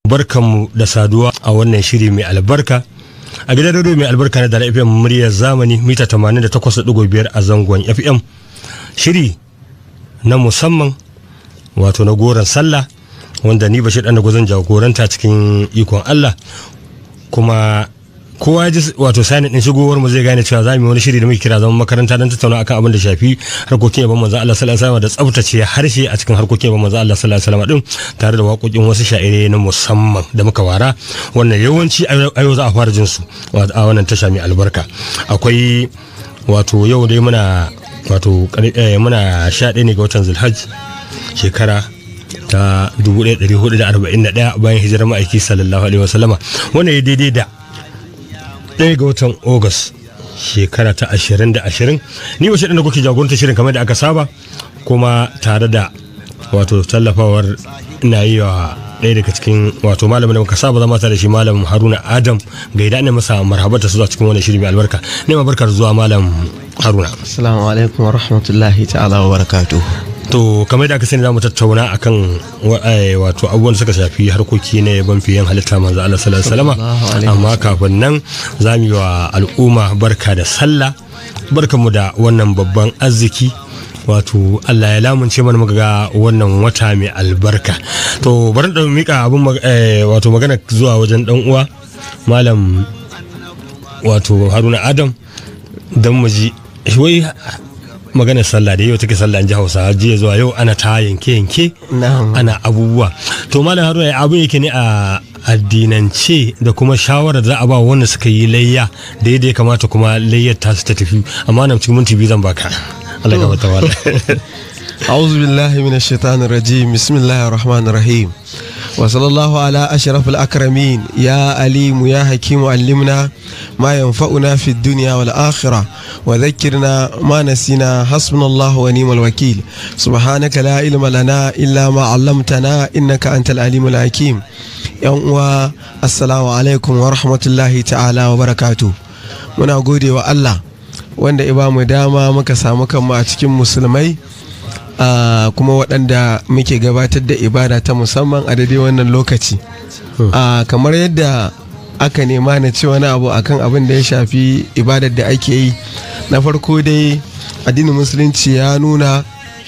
barkanmu da saduwa a wannan shiri mai albarka a gidan radio mai albarka na da fm muryar zamani mita 88.5 a zangon fm shiri na musamman wato na goron sallah wanda ni bashir dan da guzan jagoranta cikin ikon allah kuma kowa ji wato sani din shigowar mu zai gane cewa za mu yi wani shiri da muke kira zaman makaranta don tattauna akan abin da shafi harkokin yabon manzo Allah sallallahu alaihi wasallam da tsaftace harshe a cikin harkokin yabon manzo Allah sallallahu alaihi wasallam din tare da waƙoƙin wasu sha'ire na musamman da muka wara wannan yawanci a yau za a fara jin su a wannan tasha mai albarka akwai wato yau dai muna wato muna sha ɗaya ne ga watan zulhajj shekara ta 1441 bayan hijirar ma'aiki sallallahu alaihi wasallama wannan ya daidai da ɗaya ga watan Ogas shekara ta ashirin da ashirin ni wace ɗan da kuke jagoranta shirin kamar da aka saba kuma tare da wato tallafawar ina yi wa ɗaya daga cikin wato malamin da muka saba zama tare da shi malam haruna adam ga idan ne masa marhabata su zuwa cikin wannan shiri mai albarka ne ma barkar zuwa malam haruna assalamu alaikum wa rahmatullahi ta'ala wa barakatuh to kamar da aka sani za mu tattauna akan wato abubuwan suka shafi harkoki na yaban fiyen halitta manzo Allah sallallahu alaihi amma kafin nan za mu yi wa al'umma barka da sallah barkamu da wannan babban arziki wato Allah ya lamunce mana muka ga wannan wata mai albarka to bari da mika abin wato magana zuwa wajen dan uwa malam wato Haruna Adam dan mu ji wai maganar sallah da yau take sallah in ji hausa jiya zuwa yau ana ta yanke yanke ana abubuwa to malam haruna abu yake ne a addinance da kuma shawarar za a ba wanda suka yi layya da yadda ya kamata kuma layyar ta su ta tafi amma nan cikin minti biyu zan baka Allah ya gabata wala أعوذ بالله من الشيطان الرجيم بسم الله الرحمن الرحيم وصلى الله على أشرف الأكرمين يا أليم يا حكيم علمنا ما ينفعنا في الدنيا والآخرة وذكرنا ما نسينا حسبنا الله ونعم الوكيل سبحانك لا علم لنا إلا ما علمتنا إنك أنت العليم الحكيم يوم السلام عليكم ورحمة الله تعالى وبركاته muna gode wa Allah wanda ya ba mu dama muka samu kanmu a cikin musulmai Uh, kuma waɗanda muke gabatar da ibada ta musamman a daidai wannan lokaci uh, kamar yadda aka nema na ce wani abu akan abin da ya shafi ibadar da ake yi na farko dai addinin musulunci ya nuna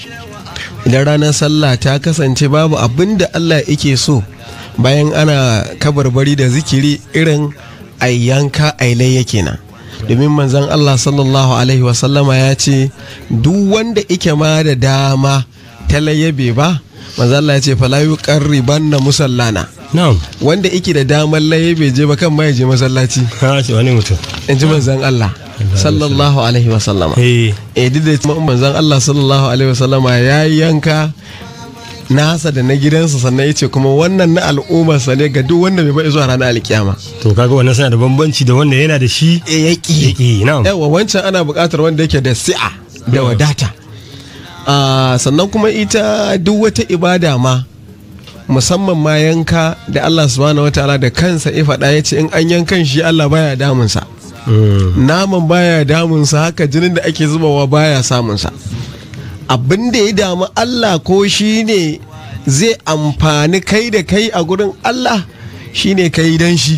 idan ranar sallah ta kasance babu abin da allah yake so bayan ana kabarbari da zikiri irin ayyanka ailai kenan domin manzan Allah sallallahu Alaihi wasallama ya ce duk wanda ike ma da dama ta layyabe ba manzan Allah ya ce falayu karriban na musallana wanda ike da damar layyabe je ba kan ma je masallaci wani mutum in ji manzan Allah sallallahu alaihi wasallama eh duk da manzan Allah sallallahu alaihi wasallama ya yanka nasa da na gidansa sannan ya ce kuma wannan na al'ummarsa ne ga duk wanda bai bai zuwa ranar alkiyama to kaga wannan suna da bambanci da wanda yana da shi e ya ki yawa wancan ana buƙatar wanda yake da si'a da wadata sannan kuma ita duk wata ibada ma musamman ma yanka da Allah subhanahu wataala da kansa ya faɗa ya ce in an yankan shi Allah baya damunsa naman baya damunsa haka jinin da ake zubawa baya samunsa abin da ya damu Allah ko shi ne zai amfani kai da kai a gurin Allah shi ne kai dan shi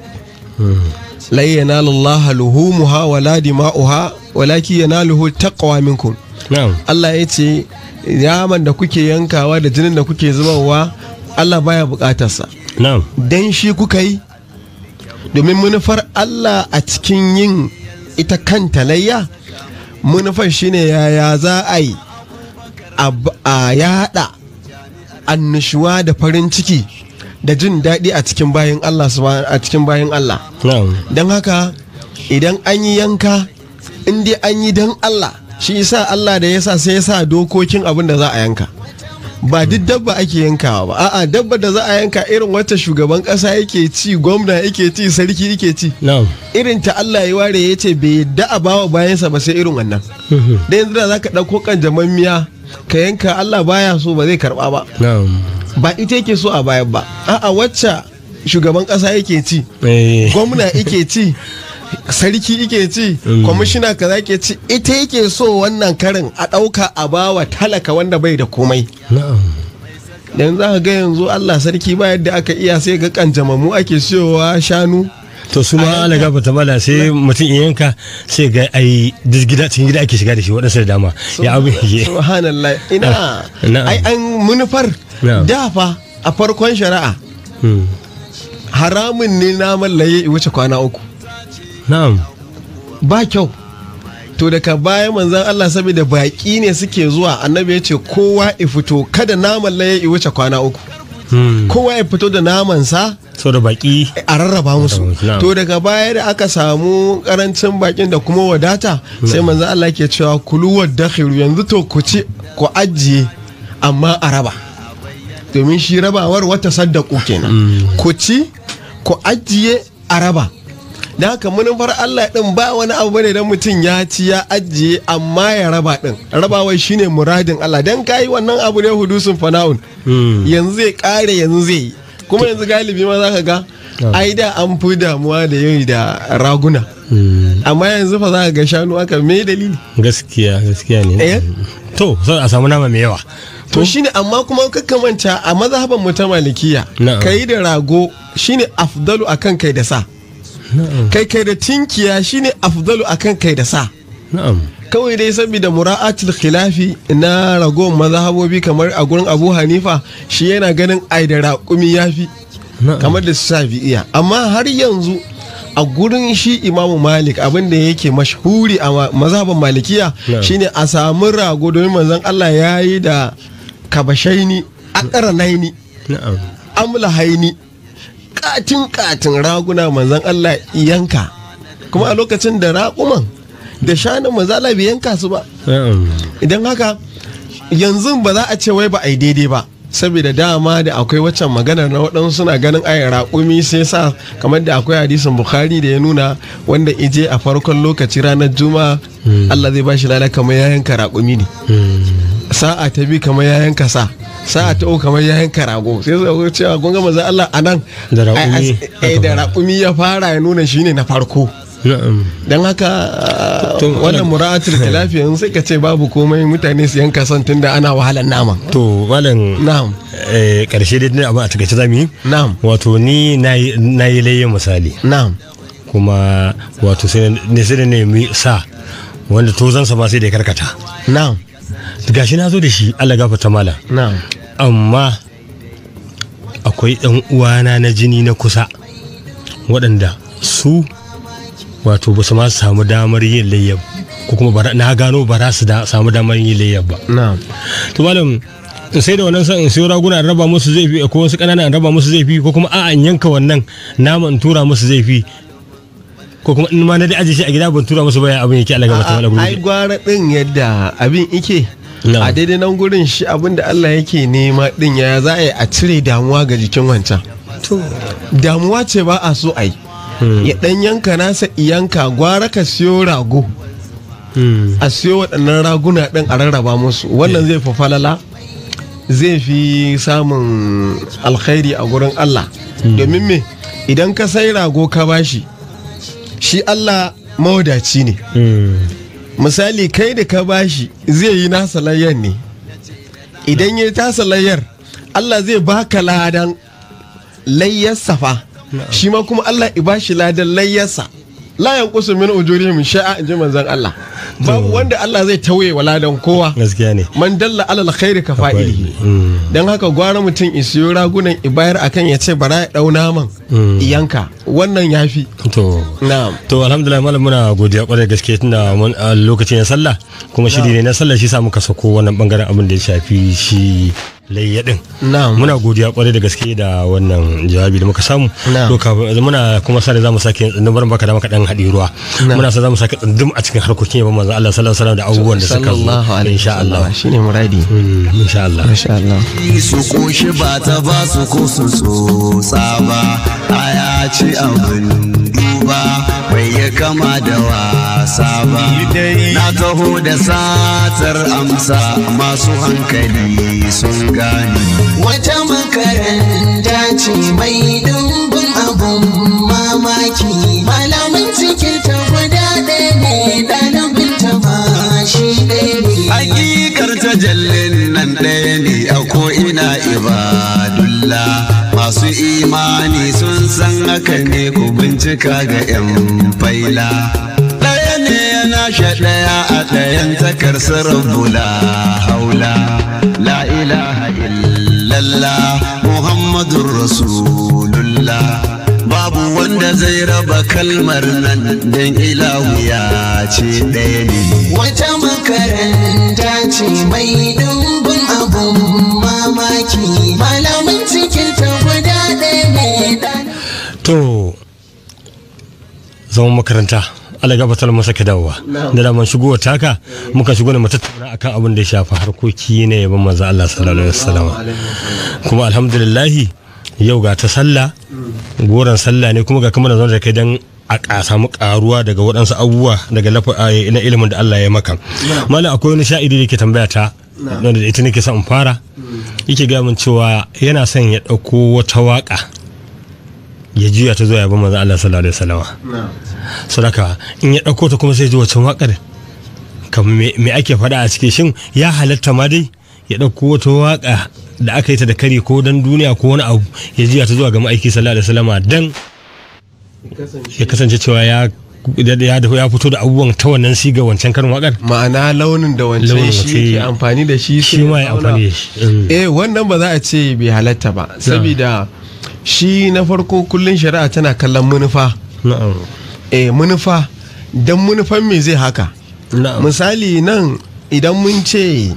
lai yanalullaha luhumuha wala dima'uha walaki yanaluhu taqwa minkum Allah ya ce yaman da kuke yankawa da jinin da kuke zubarwa Allah baya bukatarsa dan shi kuka yi domin manufar Allah a cikin yin ita kanta layya manufar shine yaya za a yi a yada annushuwa da farin ciki da jin daɗi a cikin bayan Allah a cikin bayan Allah don haka idan an yi yanka in dai an yi don Allah shi yasa Allah da yasa sai yasa dokokin abin da za a yanka ba duk dabba ake yankawa ba a'a dabba da za a yanka irin wata shugaban kasa yake ci gwamna yake ci sarki yake ci irin ta Allah ya ware ya ce bai yadda a bawa bayansa ba sai irin wannan da yanzu da zaka ɗauko kan miya ka yanka Allah baya so ba zai karba ba ba ita yake so a bayan ba a'a wacce shugaban kasa yake ci gwamna yake ci sarki yake ci kwamishina kaza ke ci ita yake so wannan karin a ɗauka a bawa talaka wanda bai da komai dan za ka ga yanzu Allah sarki ba yadda aka iya sai ga kanjamamu ake siyowa shanu to su ma ala gaba ta mala sai mutum in yanka sai ga ai duk gida cikin gida ake shiga da shi waɗansu da dama ya abin yake subhanallah ina Na'am. ai an munufar Na'am. da fa a farkon shari'a Hmm. haramun ne naman laye ya wuce kwana uku na'am ba kyau to daga baya manzan Allah saboda baƙi ne suke zuwa annabi ya ce kowa ya fito kada naman laye ya wuce kwana uku Hmm. kowa ya fito da namansa sau da baki a rarraba musu Na'am. to daga baya da aka samu karancin bakin da kuma wadata sai manzo Allah ke cewa kulu wadakhiru yanzu to ku ci ku ajiye amma a raba domin shi rabawar wata saddaku kenan ku ci ku ajiye a raba da haka manufar Allah din ba wani abu bane dan mutum ya ci ya ajiye amma ya raba din rabawar shine muradin Allah dan kai wannan abu ne hudusun fana'un Hmm. yanzu zai kare yanzu zai yi kuma yanzu galibi ma za ka ga ai da an fi damuwa da yau da raguna Hmm. amma yanzu fa za ka ga shanu aka me dalili gaskiya gaskiya ne Eh? to sai a samu nama mai yawa to shine amma kuma kakka manta a mazhaban mu ta malikiya Na'am. kai da rago shine afdalu akan kai da sa na'am kai kai da tinkiya shine afdalu akan kai da sa na'am kawai dai saboda mura'atul khilafi na ragowar mazhabobi kamar a gurin Abu Hanifa shi yana ganin ai da raƙumi yafi na'am kamar da su iya amma har yanzu a gurin shi imamu malik abin da yake mashhuri a ma- mazhaban malikiya Na'am. shine a samu rago domin manzon Allah ya yi da kabashaini akaranaini na'am amlahaini katin katin raguna manzon Allah yanka kuma a lokacin da raƙuman da shanun manzon Allah bai yanka su ba na'am idan haka yanzu ba za a ce wai ba a yi daidai ba saboda dama da akwai waccan maganar na waɗansu suna ganin ayi raƙumi sai sa kamar da akwai hadisin bukhari da ya nuna wanda ije a farkon lokaci ranar juma'a Allah zai bashi lada kamar ya yanka raƙumi ne Hmm. sa'a ta bi kamar ya yanka sa sa'a ta uku kamar ya yanka rago sai suka ga cewa kun ga manzon Allah anan Da raƙumi ai, ai, da raƙumi ya fara ya nuna shine na farko na'am don haka To, wannan mura'atul khilafi yanzu sai ka ce babu komai mutane su yanka son tunda ana wahalar naman to malam na'am eh, karshe dai dai abin a takaice zamu yi na'am wato ni na yi na yi layyan misali na'am kuma wato sai ne sai da nemi sa wanda tozansa ma sai da ya karkata na'am gashi na zo da shi Allah gafarta mala na'am amma akwai ɗan uwana na jini na kusa waɗanda su wato ba su ma samu damar yin layyab ko kuma bara- na gano ba za su da samu damar yin layyab ba na'am to malam in sai da wannan san in sayo raguna in raba musu zai fi ko wasu ƙanana in raba musu zai fi ko kuma a'a in yanka wannan nama in tura musu zai fi ko kuma in ma na da aje shi a gida ban tura musu ba ya abin yake Allah gaba ta wala ai guri gwara din yadda abin ike Na'am. a daidai nan gurin shi abin da Allah yake nema din ya za a yi a cire damuwa ga jikin wancan to damuwa ce ba a so a yi ya dan yanka nasa iyanka gwara ka siyo rago hmm. a siyo waɗannan raguna ɗin a rarraba musu wannan zai fi falala zai fi samun alkhairi a gurin Allah domin me idan ka sai rago ka bashi shi Allah mawadaci ne Hmm. misali kai da ka bashi zai yi nasa layyar ne idan ya yi tasa layyar Allah zai baka ladan layyarsa fa shi ma kuma Allah i bashi ladan layyarsa la yanqusu min ujurihim sha'a in ji manzon Allah babu wanda Allah zai tauye wa ladan kowa gaskiya ne man dalla alal khairi ka fa'ilihi Hmm. dan haka gwara mutum isiyo ragunan ibayar akan ya ce bara ya dau naman Mm. yanka wannan yafi to na'am to alhamdulillah malam muna godiya kwarai da gaske tunda mun a lokacin na sallah kuma shiri ne na sallah shi sa muka sako wannan bangaren abin da ya shafi shi layya din na'am muna godiya kwarai da gaske da wannan jawabi da muka samu Na'am. to kafin muna kuma sa da zamu sake tsundum barin baka da maka dan haɗi ruwa Na'am. muna sa zamu sake tsundum a cikin harkokin yaban manzo Allah sallallahu alaihi wasallam da abubuwan da suka zo sallallahu alaihi insha Allah wasallam shine muradi Mm, insha Allah masha Allah su koshi ba ta ba su ko su tsotsa ba aya ce abin duba bai ya kama da wasa ba na taho da satar amsa masu hankali sun gane Wata makaranta ce mai dumbin abun mamaki malamin cikin ta guda ɗaya ne ɗalibin ta ma shi ɗaya ne. hakikar tajallin nan ɗaya ne a ko ina ibada imani sun san haka ne ku bincika ga 'yan faila ɗaya ne yana sha ɗaya a ɗayan takar bula haula la ilaha illallah muhammadun rasulullah babu wanda zai raba kalmar nan don ilahu ya ce ɗaya ne Wata makaranta ce mai ɗumbin abun mamaki malamin cikin ta guda ɗaya ne ɗan to zaman makaranta Allah gabatar masa ka dawowa da daman shigowa taka muka shigo ne mu tattauna akan abin da ya shafi harkoki ne yaban manzo Allah sallallahu alaihi wasallam kuma alhamdulillah yau ga ta sallah goron sallah ne kuma ga kamar da da kai dan a ka samu karuwa daga waɗansu abubuwa daga lafa na ilimin da Allah ya maka malam akwai wani sha'iri da ke tambaya ta wanda da ita nake son in fara yake gaya min cewa yana son ya ɗauko wata waka ya juya ta zuwa yaban manzo Allah sallallahu alaihi wasallam sadaka in ya ɗauko ta kuma sai ji wancan waƙar kamar me me ake faɗa a cikin shin ya halatta ma dai ya ɗauko wata waƙa da aka yi ta da kari ko dan duniya ko wani abu ya jiya ta zuwa ga ma'aiki sallallahu alaihi wasallama dan ya kasance cewa ya ya ya fito da abubuwan ta wannan siga wancan karin waƙar ma'ana launin da wancan Launin shi wace- ke amfani da shi shi sai ma ya auna. amfani da shi Mm. eh wannan ba za a ce bai halatta ba saboda shi na farko kullun shari'a tana kallon manufa na'am eh manufa dan manufan me zai haka na'am misali nan idan mun ce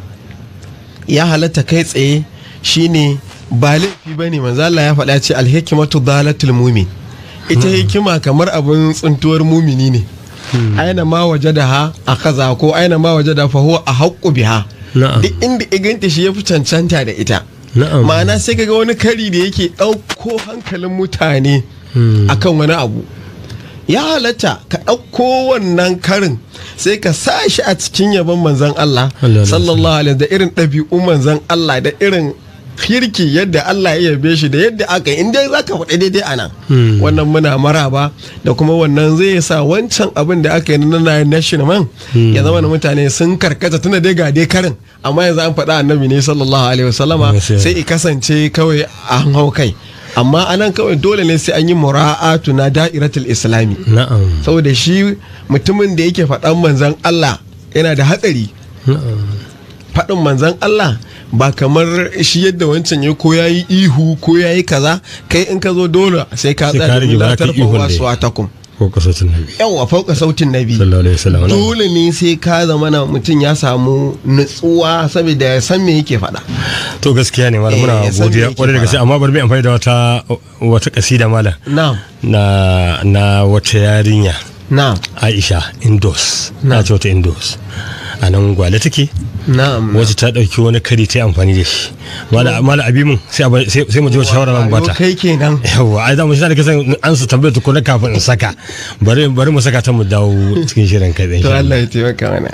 ya halatta kai tsaye shine ba laifi ba ne manzala ya faɗa ce alhikimatu dalatul mumin ita hikima kamar abin tsuntuwar mumini ne aina ma waje da ha a kaza ko aina ma waje da fahuwa a haƙƙu biha Na'am. duk inda iganta shi ya fi cancanta da ita na'am ma'ana sai kaga wani kari da yake ɗauko hankalin mutane Hmm. akan wani abu ya halatta ka ɗauko wannan karin sai ka sa shi a cikin yabon manzan Allah Allah sallallahu alaihi da irin ɗabi'u manzan Allah da irin kirki yadda Allah ya yabe shi da yadda aka yi inda za ka faɗi daidai a nan Hmm. wannan muna maraba da kuma wannan zai sa wancan abin da aka yi na na national man ya zama na mutane sun karkata tuna dai ga dai karin amma yanzu an faɗa annabi ne sallallahu alaihi wasallama Gaskiya. sai i kasance kawai an hau kai amma anan kawai dole ne sai an yi mura'atu na da'iratul islami na'am saboda shi mutumin da yake faɗan manzan Allah yana da hatsari na'am faɗin manzan Allah ba kamar shi yadda wancan ya ko yayi ihu ko yayi kaza kai in ka zo dole sai ka Sai ka tsaya rage ba da ka tarfa ihun da wasu ya- atakum ko kasatun nabi yawa fauka sautin nabi sallallahu alaihi wasallam na'am. dole ne sai ka zama na mutum ya samu nutsuwa saboda ya san me yake faɗa to gaskiya ne malam Eh, muna ya san me godiya yake kwarai da gaske fara. amma bari mu amfani da wata wata kasida malam na'am na na wata yarinya na'am Aisha Indos na ce wata Indos a nan gwale take na'am wacce ta dauki wani kari ta yi amfani da shi mala mala abimin sai a bar- sai sai mu ji wata shawara nan bata kai kenan yawa ai da mu shi da kasan an su tambaye tukuna kafin in saka bari bari mu saka ta mu dawo cikin shirin kai to Allah ya taimaka mana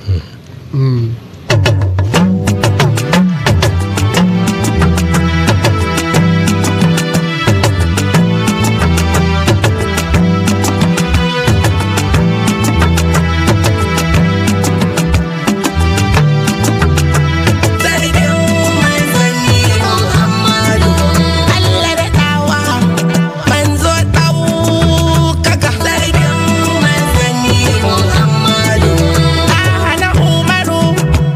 Sarkin manzanni Muhammadu Allah da ɗawa manzo ɗaukaka Sarkin manzanni Muhammadu a hana Umaru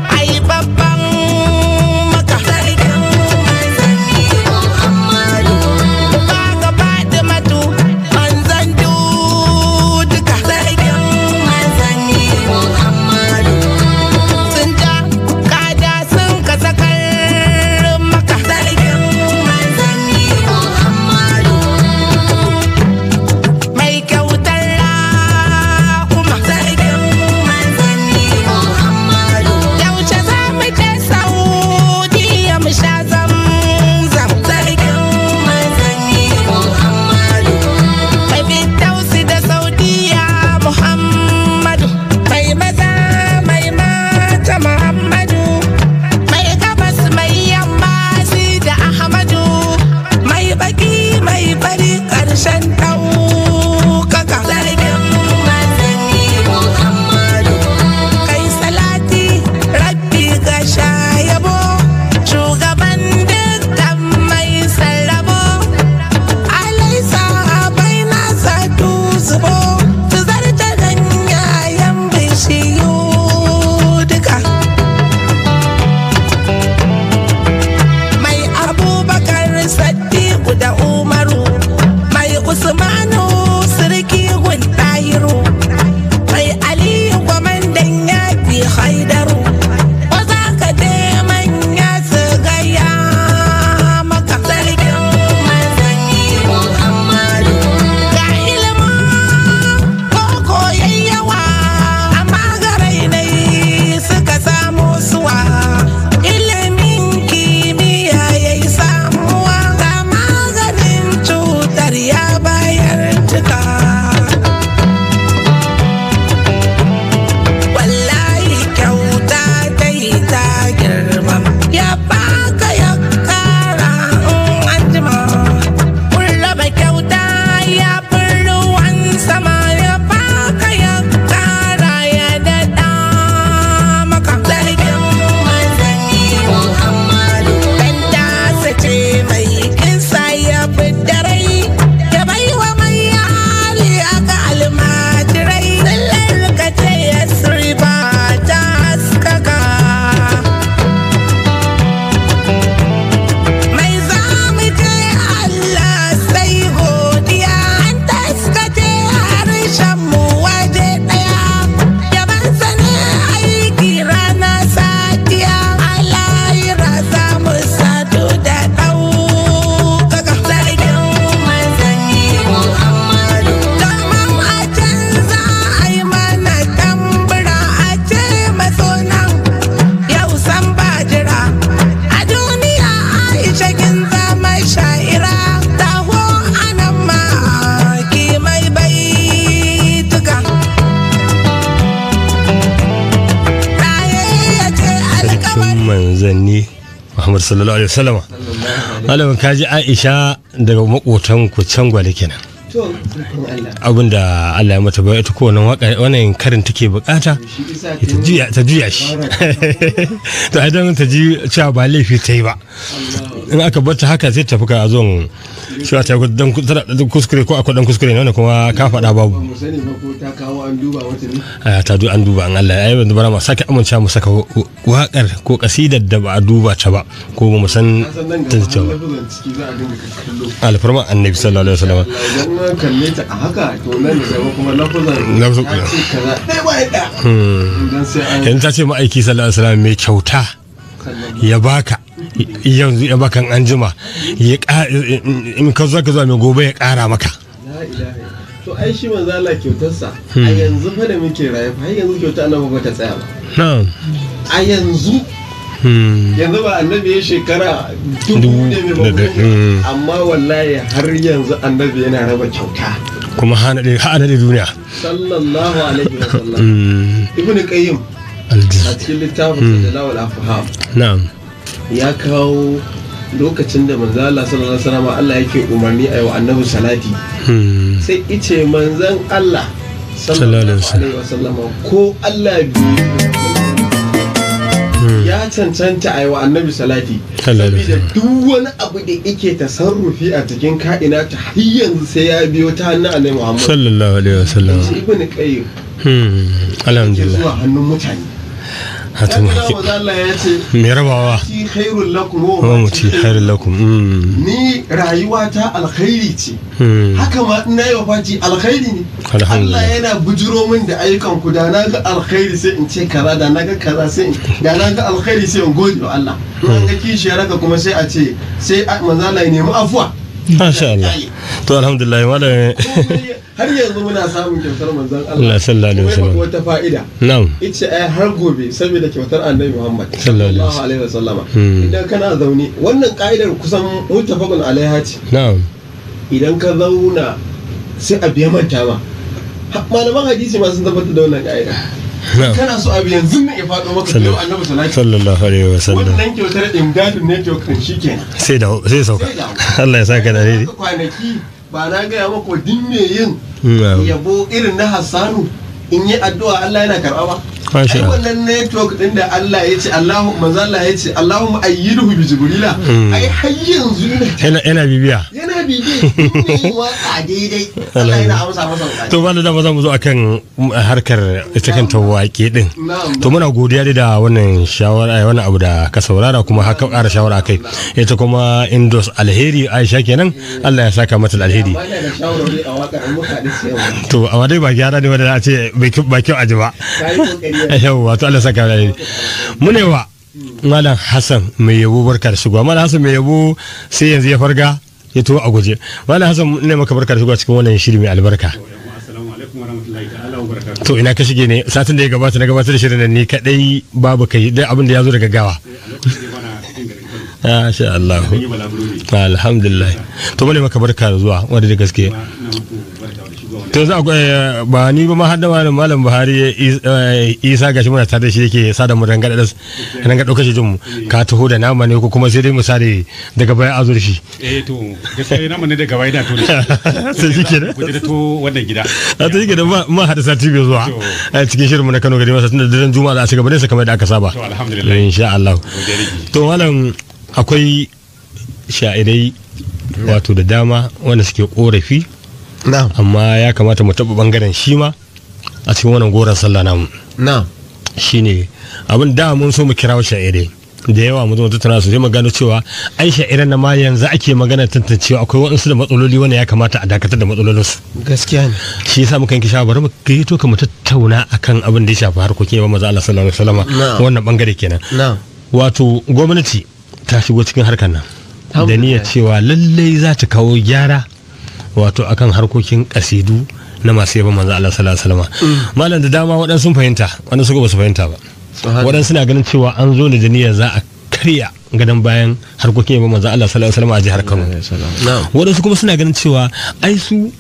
Muhammad sallallahu alaihi wasallam malam kaji Aisha daga makotan ku can gwale kenan to sarkin Allah abinda Allah ya mata bai ita ko wannan waka wannan karin take bukata shi isa ta juya ta juya shi to idan ta ji cewa ba laifi ta yi ba in aka bar ta haka sai ta fuka a zon cewa ta yi dan kuskure ko akwai dan kuskure ne wannan kuma ka faɗa ba babu mu sani ba ko ta kawo an duba wata ne a ta du an duba an Allah ya yi bara ma sake amincewa mu saka wakar ko kasidar da ba a duba ta ba ko ba mu san ka san nan ta gaba ta ba har lafazan ciki za a dinga kallo alfarma annabi sallallahu alaihi wasallam idan na kalle ta a haka to nan da gaba kuma lafazan Lafazan- ta ce kaza ɗaya bayan ɗaya idan sai an yanzu ta ce ma'aiki sallallahu alaihi wasallam mai kyauta ya baka yanzu ya baka an jima ya ƙa- in ka zo ka zo mai gobe ya ƙara maka La ilaha to ai shi manzo Allah kyautarsa a yanzu fa da muke raye fa har yanzu kyauta annabi ba ta tsaya ba na'am a yanzu Hmm. yanzu ba annabi ya shekara Dubu dubu ne mai da- da- bakwai mm. amma wallahi har yanzu annabi yana raba kyauta kuma hana da hana da duniya sallallahu alaihi wa sallam Hmm. ibnu qayyim a Aljiz. cikin littafin sa jalal afham na'am ya kawo lokacin da manzo Allah sallallahu alaihi wasallam Allah yake umarni a yi wa annabi salati Hmm. sai ice manzon Allah Sallallahu alaihi sallallahu alaihi wasallam ko Allah biyu ya cancanta a yi wa annabi salati Sallallahu alaihi saboda duk wani abu da yake tasarrufi a cikin ka'ina ta har yanzu sai ya biyo ta hannun annabi Muhammad sallallahu alaihi wasallam shi ibn qayyim Hmm. ke alhamdulillah zuwa hannun mutane hatu ya kira manzo Allah ya ce mai rabawa shi khairul lakum wa wa ma muti khairul lakum Hmm. ni rayuwata alkhairi ce Hmm. haka ma ina yi wafati alkhairi ne Alhamdulillah. Allah yana bujiro min da ayyukan ku da na ga alkhairi sai in ce kaza da na ga kaza sai in da na ga alkhairi sai in gode wa Allah in an ga kishiyar haka kuma sai a ce sai a- manzo Allah ya nemi afuwa masha Allah to alhamdulillah malam har yanzu muna samun kyautar manzon Allah Allah sallallahu alaihi Kuma ya faɗi wasallam wata fa'ida na'am ita ai har gobe saboda kyautar annabi Muhammad Sallallahu alaihi sallallahu alaihi wasallama Hmm. idan kana zaune wannan ka'idar kusan muttafaqun alaiha ce na'am idan ka zauna sai abu ya manta ma Ha- malaman hadisi ma sun tabbatar da wannan ka'ida na'am kana so abu yanzu ne ya faɗo maka da yau annabi salati sallallahu alaihi wasallam wannan kyautar imdadin network din shikenan sai da sai sauka Sai dawo. Allah ya saka da daidai Haka kwanaki ba na gaya maka din me yin na'am yabo irin na Hassanu in yi addu'a Allah yana karɓa ba Masha ai Allah. wannan network din da Allah ya ce Allahu manzo Allah ya ce Allahumma ayyiduhu bi jibrila Mm. ai har yanzu ne yana yana bibiya yana bibi ne yin waka daidai Allah yana amsa masa bukata to ba da dama za mu zo akan harkar ita kanta waƙe din Na'am. to muna godiya dai da wannan shawara wannan abu da ka saurara kuma haka ƙara shawara kai ita kuma indos alheri aisha kenan Allah ya saka mata da alheri Ba da shawarwari a wakar an muka da cewa to amma dai ba gyara ne wanda za a ce bai kyau- ba kyau aji ba ka yi kokari yau wato Allah saka da alheri mune wa malam Hassan mai yabo barka da shigowa malam Hassan mai yabo sai yanzu ya farga ya to a guje malam Hassan ne maka barka da shigowa cikin wannan shiri mai albarka Assalamu alaikum warahmatullahi ta'ala wabarakatuh. to ina ka shige ne satin da ya gabata na gabatar da shirin nan ni kadai babu kai dai abin da ya zo daga gawa A lokacin da bana cikin garin Kano, masha Allah zan yi balaguro ne. alhamdulillah to mune maka barka da zuwa wanda da gaske Kuma ina muku barka da shigowa. to za ku eh, ba ni ba ma har da malam malam Buhari Is- eh, Isa gashi muna tare da shi yake sada mu ranga da ranga dauka shi jin mu ka taho da nama ne ko kuma sai dai mu sare daga baya a zo da shi Eh to gaskiya na mun ne daga bai na to ne. sai shi kenan Ku je to wannan gida. a ta yi gidan ma hada sati bai zuwa a cikin shirin mu na Kano gari masa tunda daren juma'a za a ci gaba ne sa kamar da aka saba To alhamdulillah. insha Allah Godiya nake. to malam akwai sha'irai wato da dama wanda suke korafi na'am amma ya kamata mu taɓa bangaren shi ma a cikin wannan goron sallah namu na'am shine abin da mun so mu kirawo sha'irai da yawa mu zo mu tattauna su sai mu gano cewa ai sha'iran na ma yanzu ake magana tantancewa akwai waɗansu da matsaloli wanda ya kamata a dakatar da matsalolinsu gaskiya ne shi yasa muka yanke shawara bari mu gaito ka mu tattauna akan abin da ya shafi harkokin yawan maza Allah sallallahu alaihi wasallam Na'am. wannan bangare kenan na'am wato gwamnati ta shigo cikin harkar nan da Alhamdulillah. niyyar cewa lallai za ta kawo gyara wato akan harkokin kasidu na masu yaban manzo Allah sallallahu alaihi wasallam malam da dama waɗansu sun fahimta waɗansu ba su fahimta ba Subhanallah. waɗansu na ganin cewa an zo ne da niyyar za a karya gadon bayan harkokin yaban manzo Allah sallallahu alaihi wasallam a jihar Kano na'am waɗansu kuma suna ganin cewa ai su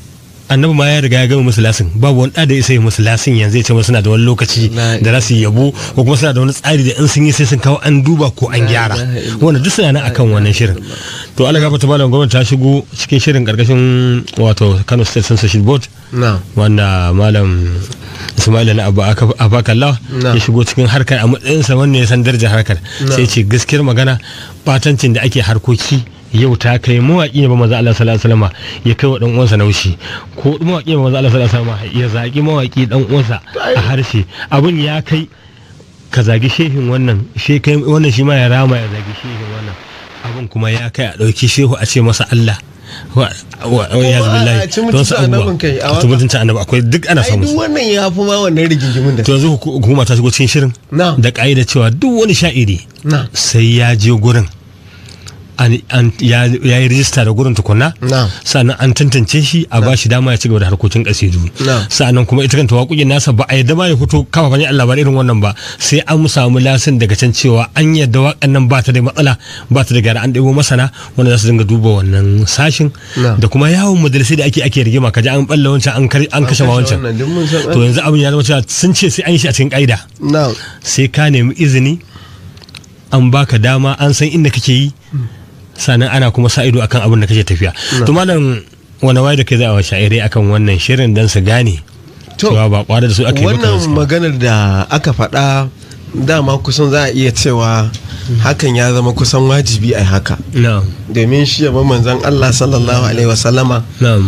annabi ma ya riga ya gama musu lasin babu wani ɗa da ya sai musu lasin yanzu ya ce musu suna da wani lokaci La da za su yi yabo ko kuma suna da wani tsari da in sun yi sai sun kawo an duba ko an gyara ilaha illallah. wanda duk suna nan akan wannan shirin to Allah gafarta malam gwamnati ta shigo cikin shirin karkashin wato Kano State Censorship Board na wanda malam Ismaila na Abu Abakalla Na. ya shigo cikin harkar a matsayinsa wanda ya san darajar harkar sai ce gaskiyar magana batancin da ake harkoki yau ta kai mawaƙi ne ba maza Allah sallallahu alaihi wasallam ya kai wa dan uwansa naushi ko mawaƙi ne ba maza Allah sallallahu alaihi wasallam ya zagi mawaƙi dan uwansa a harshe abun ya kai ka zagi shehin wannan she kai wannan shi ma ya rama ya zagi shehin wannan abun kuma ya kai a ɗauki shehu a ce masa Allah wa wa wa ya a ci zubillahi mutuncin annabin kai, a a waka. ci mutuncin annabi akwai duk ana ai samu duk wannan ya fi ma wannan rigingimin da to yanzu huku- hukuma ta shigo cikin shirin Na. da ka'ida cewa duk wani sha'iri na sai ya je gurin an- an- ya ya yi rijista da gurin tukunna Na. sannan an tantance shi a ba shi dama ya ci gaba da harkokin kasidu Na. sannan kuma ita kanta waƙoƙin nasa ba a yadda ma ya fito kafa fanyar Allah ba irin wannan ba sai an samu lasin daga can cewa an yadda waƙan nan ba ta da matsala ba ta da gyara an ɗebo masana wanda za su dinga duba wannan sashin Na. da kuma yawon majalisai da ake ake rigima kaji an balla wancan an kar- an kashe ma wancan wannan duk mun san to yanzu abin ya zama cewa sun ce sai an yi shi a cikin ƙa'ida na sai ka nemi izini an baka dama an san inda kake yi sannan ana kuma sa ido akan abin da kake tafiya to malam wani waye da kai za a wa sha'irai akan wannan shirin dan su gane To, cewa ba kwada da su ake maka wannan gaskiya. maganar da aka faɗa dama kusan za a iya cewa hakan ya zama kusan wajibi a haka na'am domin shi yaba manzan Allah sallallahu alaihi wasallama na'am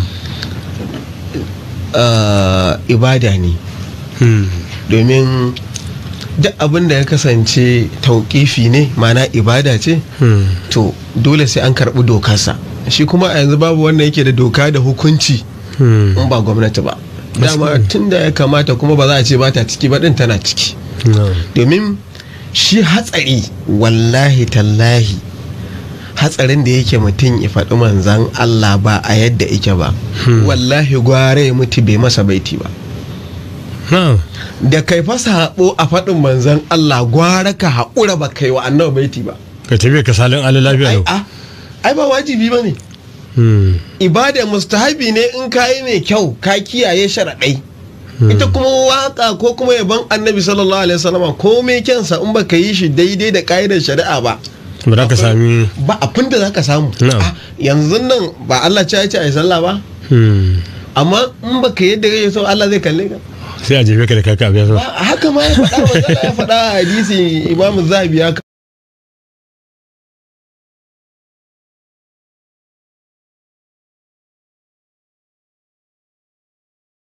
uh, ibada ne hmm. domin duk abin da ya kasance tauƙifi ne mana ibada ce Hmm. to dole sai an karɓi dokarsa shi kuma a yanzu babu wanda yake da doka da hukunci Hmm. in ba gwamnati ba dama tun da ya kamata kuma ba za a ce ba ta ciki ba din tana ciki na'am domin shi hatsari wallahi tallahi hatsarin da yake mutum ya faɗi manzan Allah ba a yadda yake ba wallahi gware ya mutu bai masa baiti ba na'am da kai fasa haɓo a faɗin manzan Allah gwara ka haƙura ba kai wa annabi baiti ba ka tafi ka salin ala lafiya ai yau a ai ba wajibi ba ne Hmm. ibada mustahabi ne in ka yi mai kyau ka kiyaye sharaɗai ita kuma waka ko kuma yaban annabi sallallahu alaihi wasallama ko mai kyansa in baka yi shi daidai da ƙa'idar shari'a ba ba za ka sami ba abin da zaka samu Na'am. Ah, yanzu nan ba Allah ce ya ce ai sallah ba Hmm. amma in baka yadda kake so Allah zai kalle ka sai a jefe ka da kaka abin Ba, haka ma ya faɗa wa ya faɗa a hadisi imamu zahabi ya